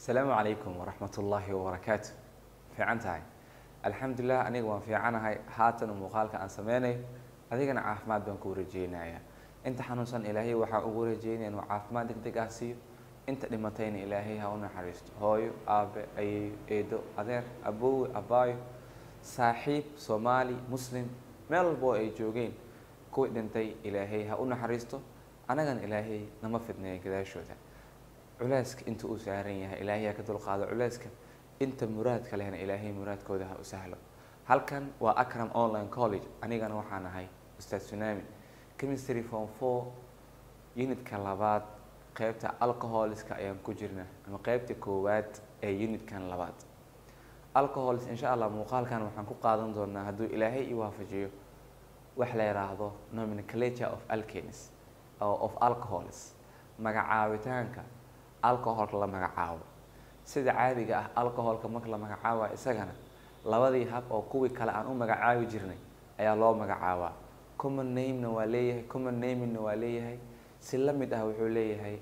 asalaamu calaykum waraxmat ullaahi wabarakaatu fiican tahay alxamdulilah aniga waan fiicanahay haatan muuqaalka aan sameynayo adigana caafimaad baan kuu rajeynayaa inta xanuunsan ilaahay waxaan ugu rajeynaya inuu caafimaad deg deg ah siiyo inta dhimatayna ilaahay ha u naxariisto hooyo aabe ayeeyo eedo adeer aboowe abaayo saaxiib soomaali muslim meel walbo ay joogeen kuwii dhintay ilaahay ha u naxariisto annagana ilaahay nama fidneeya gadaashooda culeyska inta uu saaran yahay ilaahay ha ka dulqaado culeyska inta muraadka lehna ilaahay muraadkooda ha u sahlo halkan waa acram online college anigana waxaan ahay ustaad tsunami chemistry form four unitka labaad qeybta alcoholiska ayaan ku jirna ama qeybta koowaad ee unitkan labaad alcohols insha allah muuqaalkan waxaan ku qaadan doonaa hadduu ilaahay i waafajiyo wax la yidhaahdo nomenclature of alkanes of alcohols magacaabitaanka alcoholka la magacaabo sida caadiga ah alcoholka marka la magacaaba isagana labadii hab oo kuwii kale aan u magacaabi jirnay ayaa loo magacaabaa common namena waa leeyahay common namingna waa leeyahay si la mid ah wuxuu leeyahay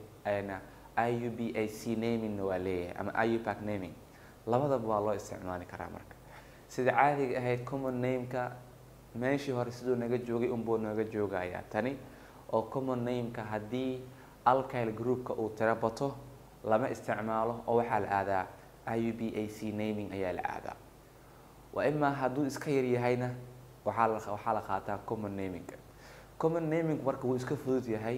i u b a c namingna waa leeyahay ama i u pack naming labadaba waa loo isticmaali karaa marka sida caadiga ahayd common nameka meeshii hore siduu naga joogay unbuu naga joogayaa tani oo common nameka haddii alkyl groupka uu tiro bato lama isticmaalo oo waxaa la aadaa i u b a c naming ayaa la aadaa waa imaa hadduu iska yaryahayna waxaa la waxaa la qaataa common naminga common naming marka wuu iska fudud yahay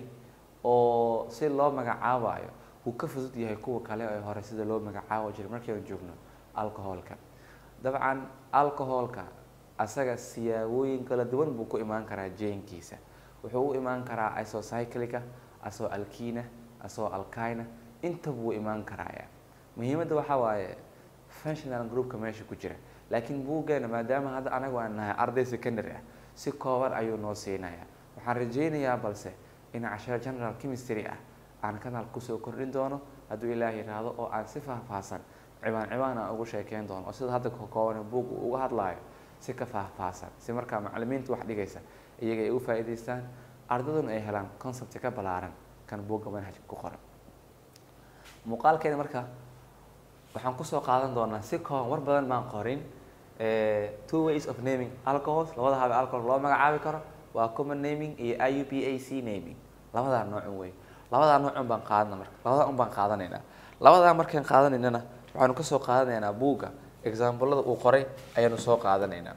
oo si loo magacaabayo wuu ka fudud yahay kuwa kale ee hore sida loo magacaabo jiray markaynu joogno alcoholka dabcan alcoholka asaga siyaabooyin kala duwan buu ku imaan karaa jeenkiisa wuxuu u imaan karaa isocyclica asoo alkina asoo alkina inta buu imaan karaaya muhiimadda waxaa waaye functional groupka meesha ku jira laakiin buuggeena maadaama hadda anagu aan nahay arday secondary ah si kooban ayuu noo siinaya waxaan rajeynayaa balse in cashar general chemistry ah aan kanaal kusoo kordhin doono hadduu ilaah yidhaahdo oo aan si faahfaahsan cibaan cibaan aan ugu sheekeyn doono oo sida hadda kakooban buug uu uga hadlaayo si ka faahfaahsan si markaa macalimiinta wax dhigaysa iyaga ay u faa'iidaystaan ardaduna ay helaan concept ka ballaaran kan buugga manhajka ku qoran muuqaalkeeda marka waxaan kusoo qaadan doonaa si kooban war badan baan qorin two ways of naming alcohols labada habe alcohol loo magacaabi karo waa common naming iyo i u b a c naming labadaa noocun wey labadaa noocun baan qaadana marka labadaa un baan qaadanaynaa labadaa markaan qaadanaynana waxaanu kasoo qaadanaynaa buugga examplada uu qoray ayaanu soo qaadanaynaa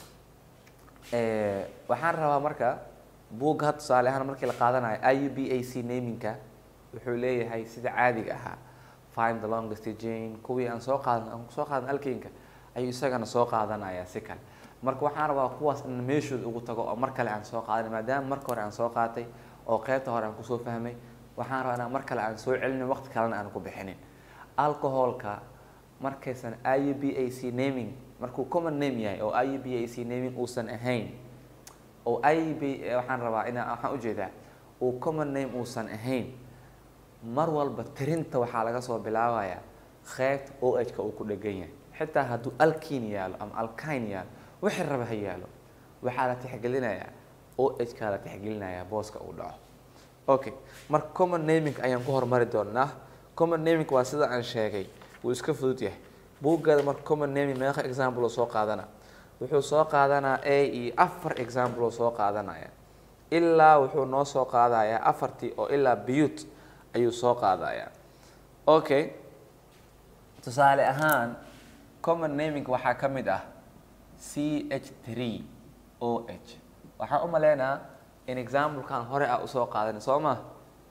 waxaan rabaa marka buugga had tusaale ahaan markii la qaadanayo i u b a c namingka wuxuu leeyahay sida caadiga ahaa find the longest jane kuwii aan soo qaadan aan soo qaadan alkinka ayuu isagana soo qaadanayaa si kale marka waxaan rabaa kuwaas in meeshooda ugu tago oo mar kale aan soo qaadan maadaama marka hore aan soo qaatay oo qeybta hore aan kusoo fahmay waxaan rabaa inaan mar kale aan soo celinin waqti kalena aan ku bixinin alcoholka markaysan i u b a c naming markuu common name yahay oo i u b a c naming uusan ahayn oo i b waxaan rabaa inaa waxaan ujeedaa uu common name uusan ahayn mar walba tirinta waxaa laga soo bilaabayaa qeybta o h ka uu ku dhegan yahay xitaa hadduu alkin yaalo ama alkine yaalo wixii raba ha yaalo waxaa la tixgelinayaa o h kaa la tixgelinayaa booska uu dhaco okay marka common naming ayaan ku hormari doonaa common naming waa sida aan sheegay wuu iska fudud yahay buuggeeda marka common naming meeqa example oo soo qaadana wuxuu soo qaadanaa a iyo afar example oo soo qaadanaya ilaa wuxuu noo soo qaadayaa afartii oo ilaa biyut ayuu soo qaadayaa okay tusaale ahaan common naming waxaa ka mid ah c h three o h waxaan u maleynaa in examplekan hore ah usoo qaadanay soo ma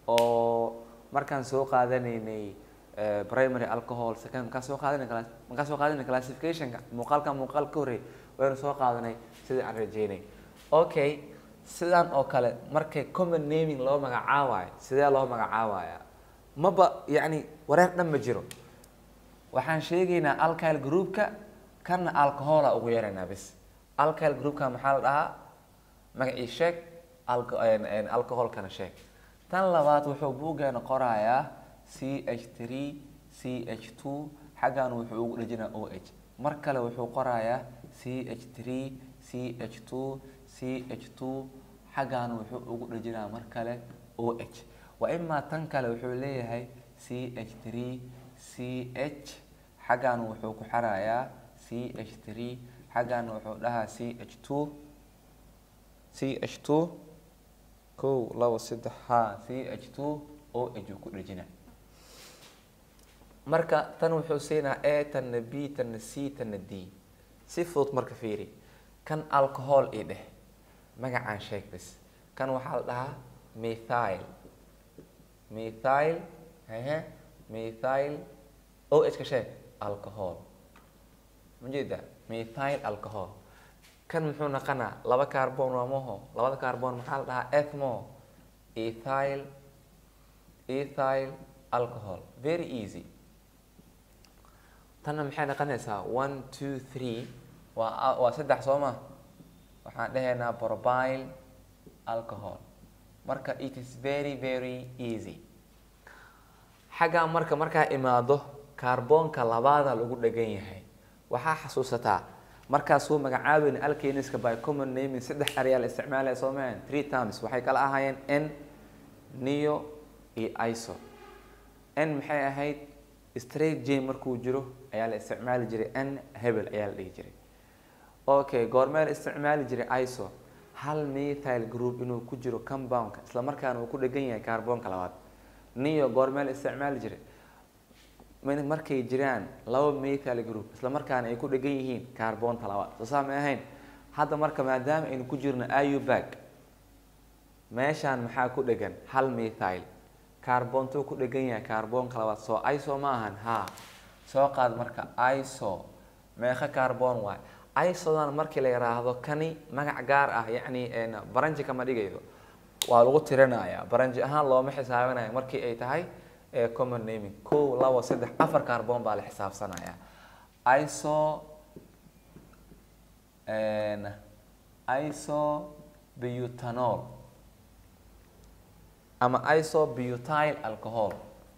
oo markaan soo qaadanaynay primary alcohol second markaan soo qaadanay markaan soo qaadanay classificationka muuqaalka muuqaal ka horreey waynu soo qaadanay sidii aan rajeynay okay sidaan oo kale markay common naming loo magacaabayo sidee loo magacaabaya maba yacni wareer dhan ma jiro waxaan sheegaynaa alkyl groupka kana alcohola ugu yaraynaa bis alkyl groupka maxaa la dhahaa magacii sheeg alcoholkana sheeg tan labaad wuxuu buuggeena qorayaa c h three c h two xaggan wuxuu ugu dhejinaa o h mar kale wuxuu qorayaa c h three c h two c h two xaggan wuxuu ugu dhejinaa mar kale o h waa imaa tan kale wuxuu leeyahay c h three c h xaggan wuxuu ku xarayaa c h three xaggan wuxuu dhahaa c h two c h two kow labo saddex ha c h two o h uu ku dhejina marka tan wuxuu siinaa a tanna b tanna c tanna d si fudud marka fiiri kan alcohol i dheh magacaan sheeg bis kan waxaa la dhahaa methyl methyl ehe methyl o h ka sheeg alcohol ma jeeda methyl alcohol kan muxuu naqanaa laba carbon waa maho labada carbon maxaa la dhahaa ethmo ethyl ethyl alcohol very easy tanna maxay noqonaysaa one two three waa waa saddex soo ma waxaan dhahaynaa probile alcohol marka it is very very easy xaggaa marka markaa imaado kaarboonka labaada lagu dhegan yahay waxaa xasuusataa markaasuu magacaabeyn alkeniska by common naming saddex eryaa la isticmaalaya soo mahan three times waxay kala ahaayeen n neo iyo iso n maxay ahayd straight j markuu jiro ayaa la isticmaali jiray n hebel ayaa la dhihi jiray okay goormee la isticmaali jiray iso hal methyl group inuu ku jiro compoundka isla markaana uu ku dhegan yahay carbonka labaad neo goormee la isticmaali jiray markay jiraan laba methyl group isla markaana ay ku dhegan yihiin carbonta labaad soo saa may ahayn hadda marka maadaama aynu ku jirno iubag meeshaan maxaa ku dhegan hal methyl carbontuu ku dhegan yahay carbonka labaad soo iso ma ahan ha soo qaad marka iso meeqa carbon waay isodan markii la yiraahdo kani magac gaar ah yacni baranji kama dhigaydo waa lagu tirinayaa baranji ahaan looma xisaabinayo markii ay tahay common naming kow labo saddex afar carbon baa la xisaabsanaya iso iso butanol ama iso butyl alcohol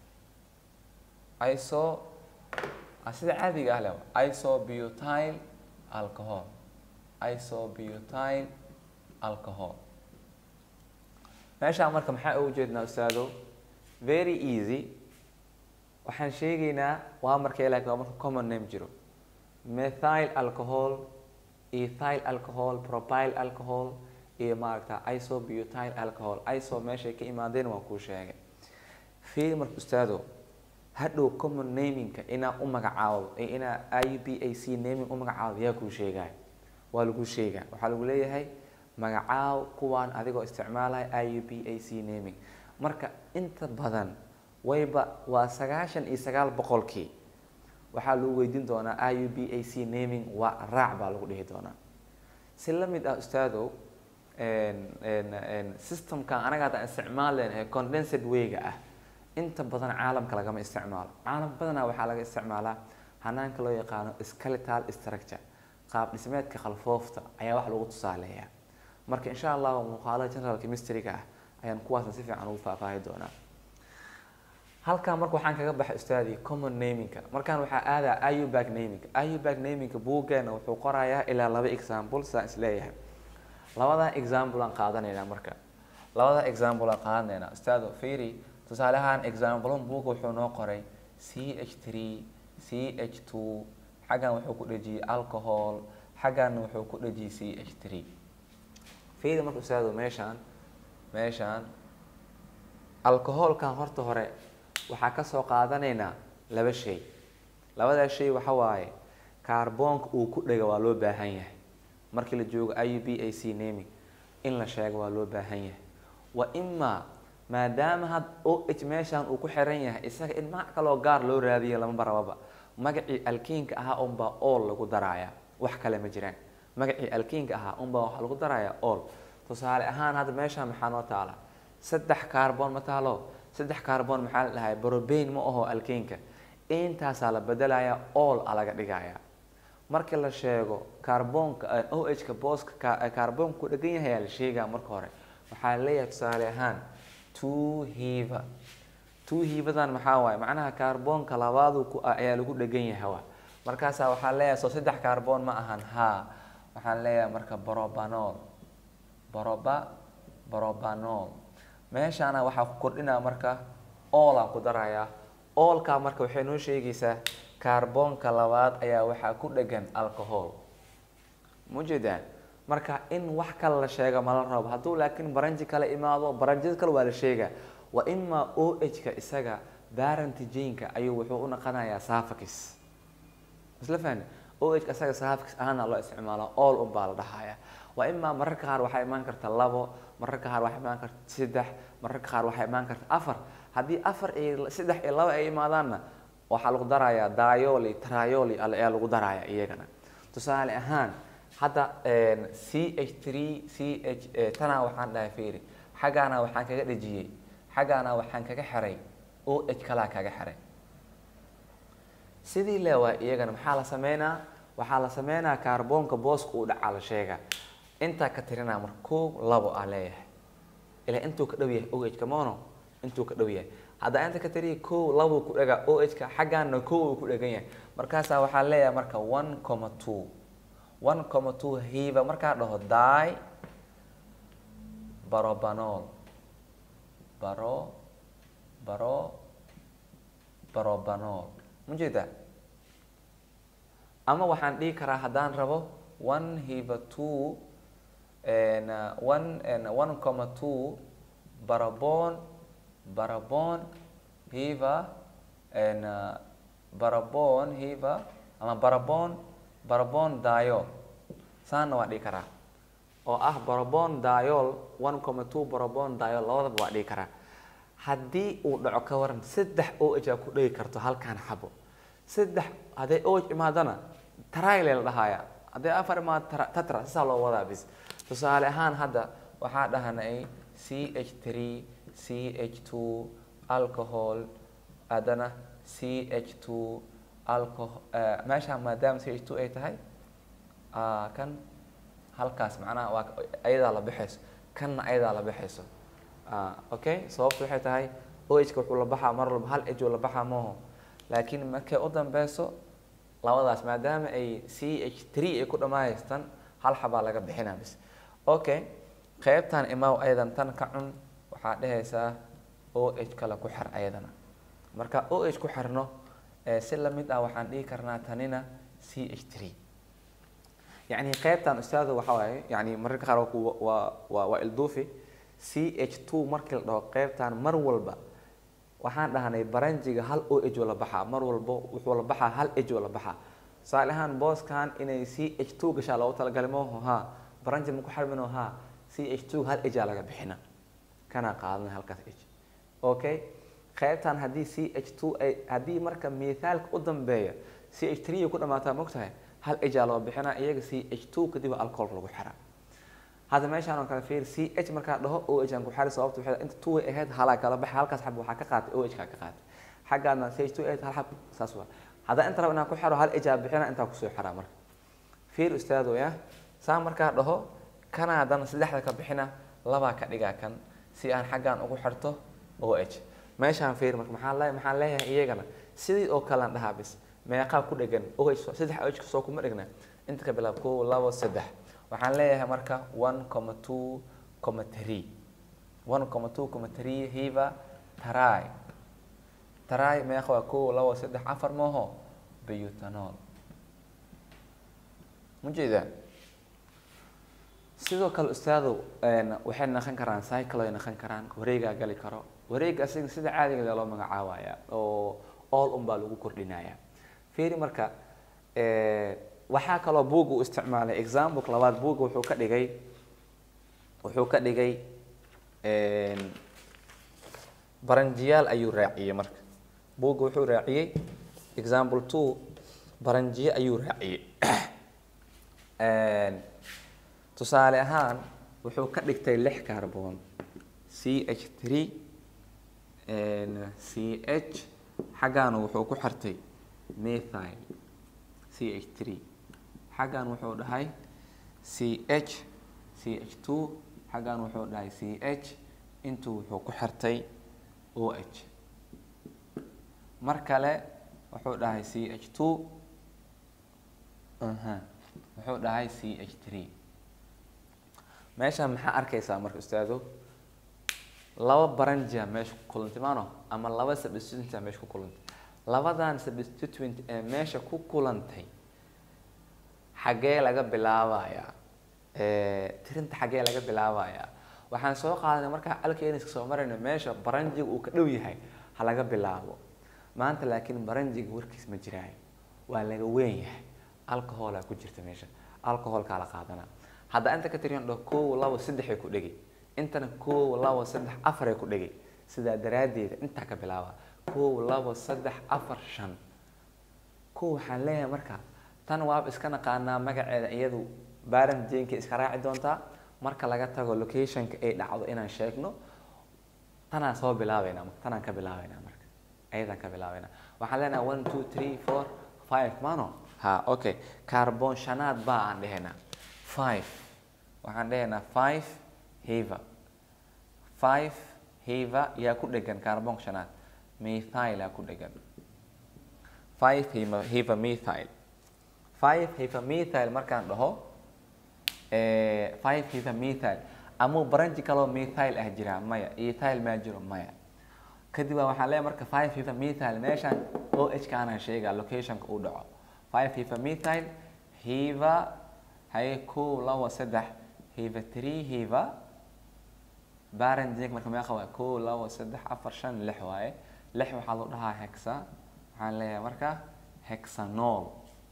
iso sida caadiga ah le iso butyl alcohol iso butyl alcohol meeshaan marka maxaa ugu jeednaa ustaado very easy waxaan sheegaynaa waa marka ilaa waa marka common name jiro methyl alcohol ethyl alcohol propyl alcohol iyo maaragta iso butyl alcohol iso meeshay ka imaadeen waan kuu sheegay fiil marka ustaado hadhow common namingka inaa u magacaabo inaa i b a c naming u magacaabo yaa kuu sheegaya waa lagu sheegaa waxaa lagu leeyahay magacaaw kuwaan adigoo isticmaalaya i u b a c naming marka inta badan wayba waa sagaashan iyo sagaal boqolkii waxaa lagu weydiin doonaa i u b a c naming waa raac baa lagu dhihi doonaa si la mid ah ustaadow systemkan anaga haddaan isticmaaleen ee condensed wayga ah inta badan caalamka lagama isticmaalo caalam badanaa waxaa laga isticmaalaa hanaanka loo yaqaano skeletal structure qaab dhismeedka khalfoofta ayaa wax lagu tusaaleeyaa marka insha allahu muuqaalada general chemistryga ah ayaan kuwaasna si fiican ugu faahfaahi doonaa halkan marka waxaan kaga baxay ustaadii common namingka markaan waxaa aadaa iubag naming iubag namingka buuggeena wuxuu qorayaa ilaa laba example sidaan isleeyahay labadan example aan qaadanaynaa marka labada example aan qaadanaynaa ustaado fiiri tusaale ahaan example buugga wuxuu noo qoray c h three c h two xaggan wuxuu ku dhejiyey alcohol xagganna wuxuu ku dhejiyey c h three fiiri marka ustaado meeshaan meeshaan alcoholkan horta hore waxaa kasoo qaadanaynaa laba shay labadaa shay waxa waaye kaarboonka uu ku dhega waa loo baahan yahay markii la joogo i u b a c naming in la sheego waa loo baahan yahay wa imaa maadaama had o h meeshaan uu ku xiran yahay isaga in magac kaloo gaar loo raadiya lamaba rababa magacii alkiinka ahaa unbaa all lagu darayaa wax kale ma jiraan magacii alkiinka ahaa unbaa waxaa lagu darayaa all tusaale ahaan hadda meeshaan maxaa noo taala saddex carbon ma taalo saddex carbon maxaa la dhahay brobain ma aho alkiinka intaasaa la bedelayaa all a laga dhigayaa marka la sheego carbonka o h ka booska carbonka ku dhegan yahay aa la sheegaa marka hore waxaa leeyahay tusaale ahaan two hiva two hivadan maxaa waaye macnaha carbonka labaadu ku ayaa lagu dhegan yahay waa markaasaa waxaa leeyahay soo saddex carbon ma ahan ha waxaan leeyahay marka brobanol broba brobanol meeshaana waxaa ku kordhinaa marka oolaan ku darayaa oolka marka waxay noo sheegaysaa kaarboonka labaad ayaa waxaa ku dhegan alcohol mujeedaan marka in wax kale la sheega mala rabo hadduu laakiin baranji kale imaado baranjida kale waa la sheegaa wa imaa o h-ka isaga barantijanka ayuu wuxuu u naqanayaa safakis isla fahni o h-ka isaga safakis ahaana loo isticmaalo all un baa la dhahaya waa imaa mararka qaar waxaa imaan karta labo mararka qaar waxaa imaan karta saddex mararka qaar waxaa imaan karta afar haddii afar iyo saddex iyo laba ay imaadaanna waxaa lagu darayaa dioli trioli ayaa lagu daraya iyagana tusaale ahaan hadda c h three c h tanaa waxaan dhahay fiiri xaggaana waxaan kaga dhejiyey xaggaana waxaan kaga xiray o h kalaa kaga xiray sidii leewaa iyagana maxaa la sameynaa waxaa la sameynaa kaarboonka booska uu dhacaa la sheegaa intaa ka tirinaa marka koow labo aa leeyahay ilaa intuu ka dhow yahay o h ka mono intuu ka dhow yahay haddaa inta ka tiriya kow labuu ku dhagaa o h ka xaggaana kow uu ku dhegan yahay markaasaa waxaa leeyahay marka one comma two one comma two hiva markaa dhaho di barobanol baro baro barobanol ma jeedaa ama waxaan dhihi karaa haddaan rabo one hiva two one one comma two barabon barabon hiva barabon hiva ama barabon barabon diol saana waa dhihi karaa oo ah barabon diol one comma two barabon diol labadaba waa dhihi karaa haddii uu dhaco ka waran saddex o h aa ku dhegi karto halkaan xabo saddex hadday o h imaadana trile la dhahaya hadday afar imaado tatra sisaa loo wadaa bis tusaale ahaan hadda waxaa dhahanay c h three c h two alcohol haddana c h two alcohol meeshaan maadaama c h two ay tahay kan halkaas macnaha waa ayadaa la baxayso kanna ayadaa la baxayso okay sababtu waxay tahay o h ka wuxuu la baxaa mar walba hal h uu la baxaa maaho laakiin markay u dambeyso labadaas maadaama ay c h three ay ku dhamaahaystan hal xabaa laga bixinaa bis okay qeybtan imaaw ayadan tan ka cun waxaa dhehaysaa o h kale ku xir ayadana marka o h ku xirno si lamid ah waxaan dhihi karnaa tanina c h three yacni qeybtan ustaada waxa waaye yani mararka qaar waa waa waa ilduufi c h two markii la dhaho qeybtan mar walba waxaan dhahnay baranjiga hal o h oo la baxaa mar walbo wuxuu la baxaa hal h oo la baxaa tusaale ahaan booskan inay c h two gashaa loogu talagalay maho ha baranji maku xarmino ha c h two hal h aa laga bixina kana qaadanay halkaas h okay qeybtan haddii c h two ay haddii marka mithaalka u dambeeya c h three ku dhamaataa mogtahay hal h aa loo bixinaa iyaga c h two kadib alcoholka lagu xiraa hadda meeshaan oo kale fiir c h markaa dhaho o h aan ku xari sababta waxay inta two way ahayd halaa kala baxay halkaas xab waxaa ka qaatay o h kaa ka qaatay xaggaadna c h two ahayd hal xab saas waa haddaa inta rabo inaan ku xiro hal h aa bixina intaa kusoo xiraa marka fiir ustaado ya saa markaa dhaho kana haddana saddexda ka bixina labaa ka dhigaa kan si aan xaggaan ugu xirto o h meeshaan fiir marka maxaa le maxaan leeyahay iyagana sidii oo kalean dhahaa bis meeqaa ku dhegan o h saddex o h soo kuma dhigna inta ka bilaab kow labo saddex waxaan leeyahay marka one comma two comma three one comma two comma three hiva tarai tarai meeqa waa kow labo saddex afar mooho butanol ma jeedaa sidoo kale ustaadu waxay naqon karaan cycle ay naqon karaan wareegaa gali karo wareega asiga sida caadigeeda loo magacaabaya oo all un baa lagu kordhinaya fiiri marka waxaa kaloo buugga u isticmaalay example labaad buugga wuxuu ka dhigay wuxuu ka dhigay baranjiyaal ayuu raaciyey marka buugga wuxuu raaciyey example two baranjiye ayuu raaciyey tusaale ahaan wuxuu ka dhigtay lix carbon c h three c h xaggaana wuxuu ku xirtay methyl c h three xaggan wuxuu dhahay c h c h two xaggan wuxuu dhahay c h intuu wuxuu ku xirtay o h mar kale wuxuu dhahay c h two wuxuu dhahay c h three meeshaan maxaa arkaysaa marka ustaado laba baranjia meesha ku kulantay maano ama laba substituentia meesha ku kulantay labadan substituent ee meesha ku kulantay xaggee laga bilaabayaa tirinta xaggee laga bilaabayaa waxaan soo qaadanay markaa alkeniska soo marayna meesha baranjiga uu ka dhow yahay ha laga bilaabo maanta laakiin baranjiga warkiis ma jiraayo waa laga weyn yahay alcoholaa ku jirta meesha alcoholkaa la qaadanaa hadda inta ka tiriyan dho kow labo saddexay ku dhegi intana kow labo saddex afaray ku dhegi sidaa daraaddeeda intaa ka bilaaba kow labo saddex afar shan kow waxaan leeyahay marka tan waaba iska naqaanaa magaceeda iyadu baran jenka iska raaci doontaa marka laga tago locationka ay dhacdo inaan sheegno tanaan soo bilaabeynaa tanaan ka bilaabeynaa marka ayadaan ka bilaabeynaa waxaan leenahay one two three four five mano ha okay carbon shanaad baa aan dhehaynaa five waxaan dhehaynaa five hiva five hiva yaa ku dhegan carbon shanaad methyl aa ku dhegan five hiva hiva methyl five hiva methyl markaan dhaho five hiva methyl amuu baranji kaloo methyl ah jiraa maya ethyl maa jiro maya kadib baa waxaan leeyahay marka five hiva methyl meeshaan o h ka anaan sheegaa locationka uu dhaco five hiva methyl hiva haye kow labo saddex hiva three hiva baranjig marka meeqa waay kow labo saddex afar shan lix waaye lix waxaa loo dhahaa hexa waxaan leeyahay marka hexanol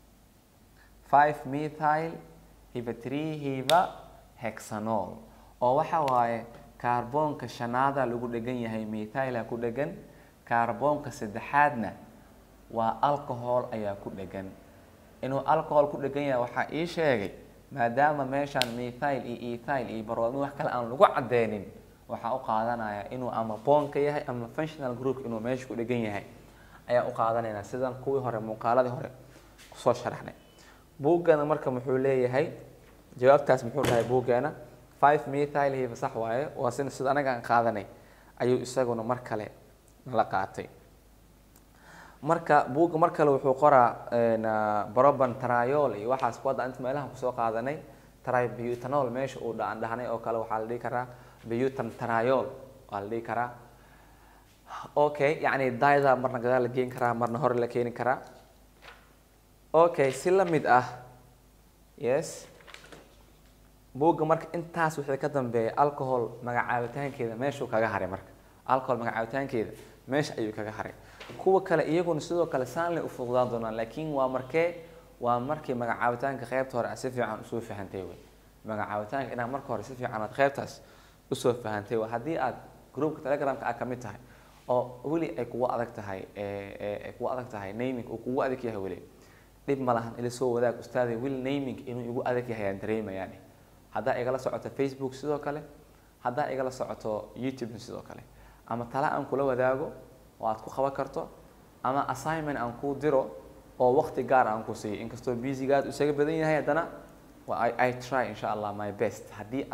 five methyl hiva three hiva hexanol oo waxa waaye kaarboonka shanaada lagu dhegan yahay methyla ku dhegan kaarboonka saddexaadna waa alcohol ayaa ku dhegan inuu alcohol ku dhegan yahay waxaa ii sheegay maadaama meeshaan methyl iyo ethyl iyo baroodmi wax kale aan lagu cadeynin waxaa u qaadanaya inuu ama boonka yahay ama functional group inuu meesha ku dhegan yahay ayaa u qaadanayna sidan kuwii hore muuqaaladii hore kusoo sharaxnay buuggana marka muxuu leeyahay jawaabtaas muxuu dhahay buuggeena five methyl hiva sax waaye waa sina sida anaga aan qaadanay ayuu isaguna mar kale nala qaatay marka buugga mar kale wuxuu qoraa broban triol iyo waxaas kuwadda inta meelaha kusoo qaadanay tributanol meesha uu dhaan dhahnay oo kale waxaa la dhihi karaa butan triol waa la dhihi karaa okay yacni dayda marna gadaal la geyn karaa marna hore la keeni karaa okay si la mid ah yes buugga marka intaas wixii ka dambeeya alcohol magacaabitaankeeda meeshuu kaga haray marka alcohol magacaabitaankeeda meesha ayuu kaga haray kuwa kale iyaguna sidoo kale saanley u fududaan doonaan laakiin waa markee waa markii magacaabitaanka qeybta hore aad si fiican usoo fahantay wey magacaabitaanka inaad marka hore si fiican aad qeybtaas usoo fahantay wey haddii aad groupka telegramka aad kamid tahay oo weli ay kugu adag tahay ay kugu adag tahay naming uu kugu adag yahay weli dhib ma lahan ila soo wadaag ustaaday weli naming inuu igu adag yahay aan dareemayaani haddaa igala socoto facebook sidoo kale haddaa igala socoto youtube sidoo kale ama tala aan kula wadaago oo aad ku qaban karto ama assignment aan kuu diro oo waqti gaar aan ku siiyo inkastoo busygaad isaga badan yahay haddana i try insha allah my best haddii